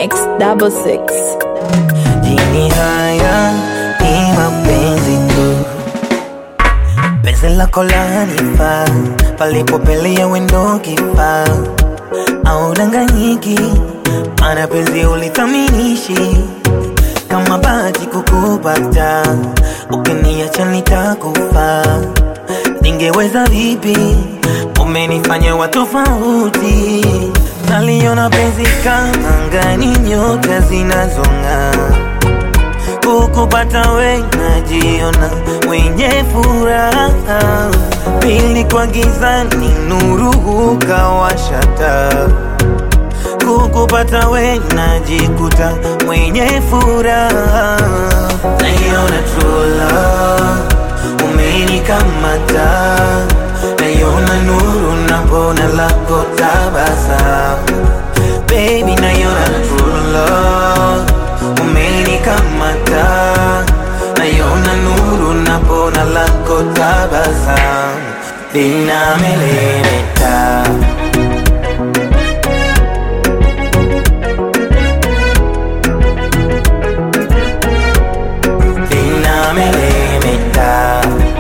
X double six. Jini haya ni mapenzi tu, penzi lako lanifaa, palipopelea wendo kifaa, au danganyiki, mana penzi ulithaminishi kama bahati kukupata, ukiniacha nitakufa. Ningeweza vipi? Umenifanya wa tofauti, naliona penzi kama angani, nyota zinazong'aa kukupata we najiona mwenye furaha, pili kwa gizani nuru ukawasha taa. Kukupata we najikuta mwenye furaha, naiona true love umenikamata, naiona nuru napona lako tabasamu baby, naiona true love umenikamata, naiona nuru napona lako tabasamu linamelemeta linamelemeta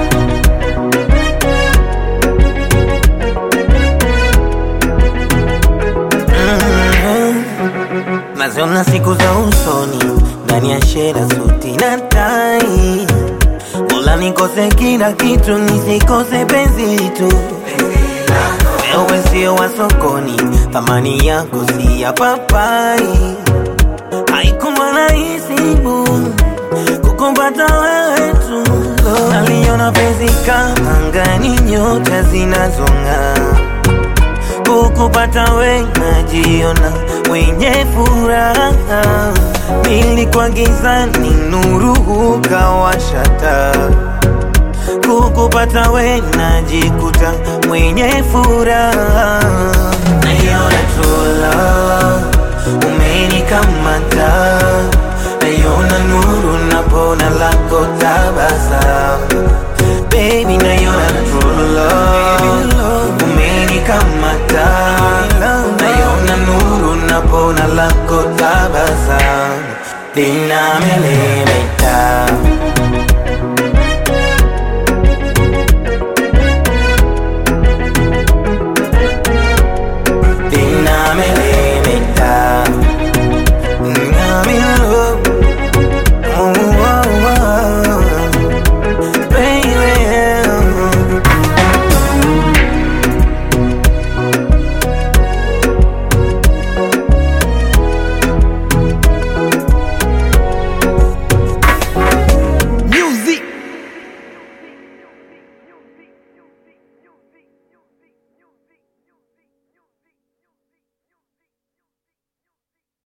Mhm. naziona siku za usoni ndani ya shera suti na tai Mola nikose kila kitu nisikose penzi tu wewe sio wa sokoni thamani yako si ya papai haikuwa rahisi bu kukumpata wewe tu naliona penzi kama angani nyota zinazong'aa kukupata we najiona mwenye furaha, pili kwa gizani nuru ukawasha taa. Kukupata we najikuta mwenye furaha, naiona true love umenikamata, naiona nuru napona lako tabasamu baby, naiona true love umenikamata, naiona nuru napona lako tabasamu linamelemeta